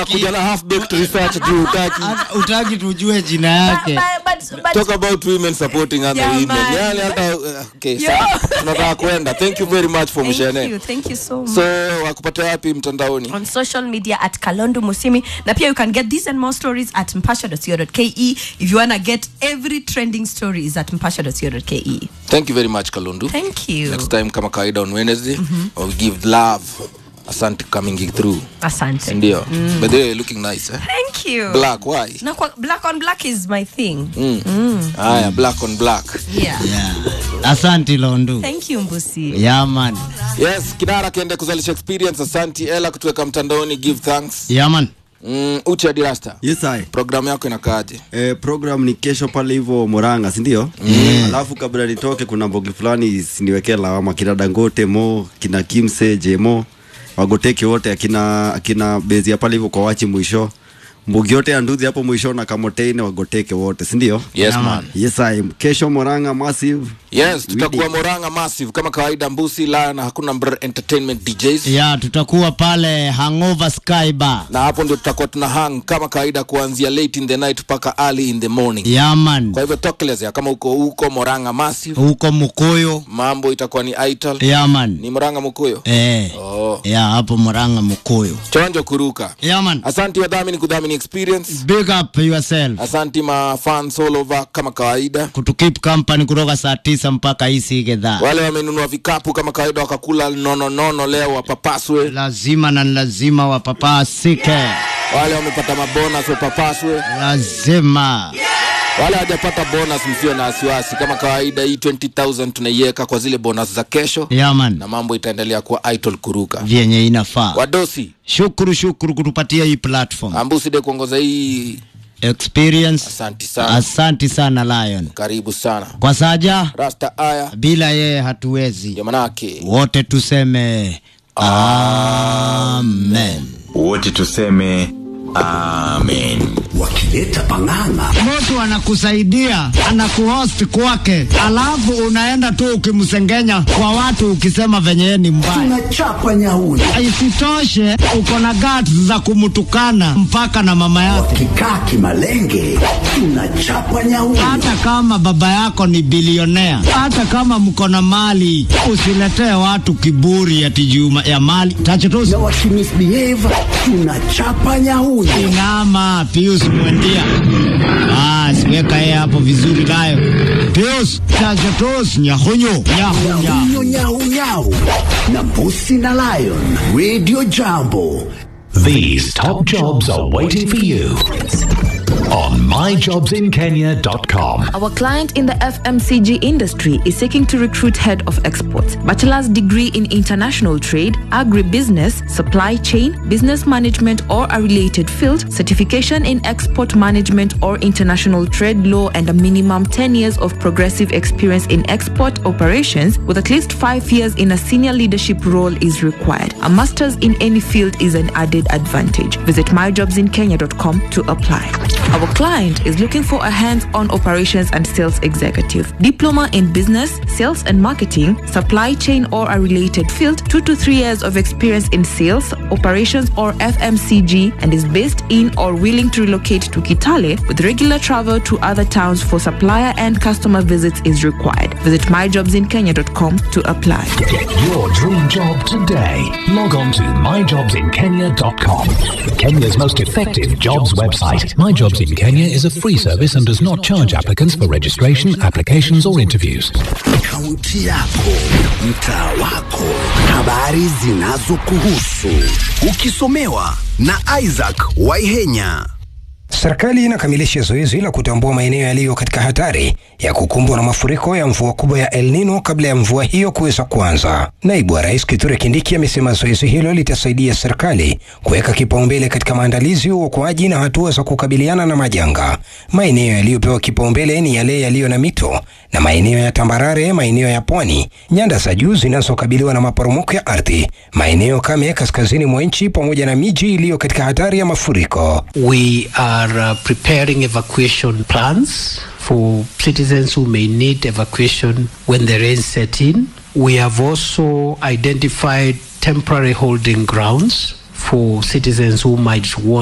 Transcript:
unakuja na half baked research juu utaki Hata utaki tujue jina yake But, but, but, talk about women supporting other Yeah, women man. yani hata uh, okay Yeah. sawa. tunataka kwenda thank you very much for thank you, mshene thank you so much. so wakupata wapi mtandaoni on social media at Kalondu Musimi. Na pia you can get these and more stories at mpasha.co.ke. If you want to get every trending story is at mpasha.co.ke. thank you very much kalundu Thank you. next time kama kawaida on wednesday or we give love asante coming through Asante. sindio mm. but they looking nice eh? Thank you. black why Na kwa, black on black is my thing. haya black on black Yeah. yeah. asanti londu Thank you, Mbusi. yaman yes kinara kiende kuzalisha experience asanti ela kutuweka mtandaoni give thanks yaman mm, uche adirasta Yes, I. programu yako inakaaje Eh, program ni kesho pale hivyo Moranga, si ndio? Mm. Alafu kabla nitoke kuna mbogi fulani siniwekee lawama kina Dangote Mo, kina Kimse Jemo, wagoteke wote akina akina bezi ya pale hivyo kwa wachi mwisho. Mbugi yote ya nduzi hapo mwisho na kamoteine wagoteke wote, si ndio? yes man Yes, I. Kesho Moranga massive. yes tutakuwa moranga massive kama kawaida mbusi la na hakuna mbr entertainment djs ya tutakuwa pale hangover sky bar na hapo ndio tutakuwa tuna hang kama kawaida kuanzia late in the night mpaka early in the morning yaman kwa hivyo tokelezea kama uko huko moranga massive huko mukuyu mambo itakuwa ni ital yaman ni moranga mukuyo eh. oh. ya hapo muranga mukuyu chonjo kuruka yaman asanti wadhamini kudhamini experience big up yourself asanti mafans all over kama kawaida kutukip company kutoka saa tisa mpaka hisi gedhaa wale wamenunua vikapu kama kawaida wakakula nononono leo wapapaswe lazima na lazima wapapasike wale wamepata mabonas wapapaswe lazima wale hawajapata bonus msio na wasiwasi kama kawaida hii 20000 tunaiweka kwa zile bonus za kesho yaman na mambo itaendelea kuwa idol kuruka vyenye inafaa wadosi shukuru shukuru kutupatia hii platform ambuside kuongoza hii experience asanti sana asanti sana lion karibu sana kwa saja rasta aya bila yeye hatuwezi ndio manake wote tuseme amen wote tuseme amen wakileta pang'ang'a mtu anakusaidia anakuhost kwake alafu unaenda tu ukimsengenya kwa watu ukisema venye yeye ni mbaya tunachapa nyauni isitoshe uko na guts za kumtukana mpaka na mama yake kikaa kimalenge tunachapa nyauni hata kama baba yako ni bilionea hata kama mko na mali usiletee watu kiburi ati juma ya mali tachotusi na wakimisbehave tunachapa nyauni inama pius mwendia basi weka yeye hapo vizuri nayo pius tachotus nyahunyu nyahunya nyau nyau nyau na mbusi na lion radio jambo These top jobs are waiting for you on myjobsinkenya.com. Our client in the FMCG industry is seeking to recruit head of exports, bachelor's degree in international trade, agribusiness, supply chain, business management or a related field, certification in export management or international trade law and a minimum 10 years of progressive experience in export operations with at least 5 years in a senior leadership role is required. A master's in any field is an added advantage. Visit myjobsinkenya.com to apply. Our client is looking for a hands on operations and sales executive, diploma in business, sales and marketing, supply chain or a related field, two to three years of experience in sales, operations, or FMCG, and is based in or willing to relocate to Kitale with regular travel to other towns for supplier and customer visits is required. Visit myjobsinkenya.com to apply. Get your dream job today. Log on to myjobsinkenya.com. Kenya's most effective jobs website. My Jobs in Kenya is a free service and does not charge applicants for registration, applications, or interviews. kaunti yako mtaa wako habari zinazokuhusu ukisomewa na isaac waihenya Serikali inakamilisha zoezi la kutambua maeneo yaliyo katika hatari ya kukumbwa na mafuriko ya mvua kubwa ya El Nino kabla ya mvua hiyo kuweza kuanza. Naibu wa Rais Kithure Kindiki amesema zoezi hilo litasaidia serikali kuweka kipaumbele katika maandalizi, uokoaji na hatua za kukabiliana na majanga. Maeneo yaliyopewa kipaumbele ni yale yaliyo na mito na maeneo ya tambarare, maeneo ya pwani, nyanda za juu zinazokabiliwa na maporomoko ya ardhi, maeneo kame kaskazini mwa nchi, pamoja na miji iliyo katika hatari ya mafuriko. We are uh, preparing evacuation plans for citizens who may need evacuation when the rain set in. We have also identified temporary holding grounds for citizens who might want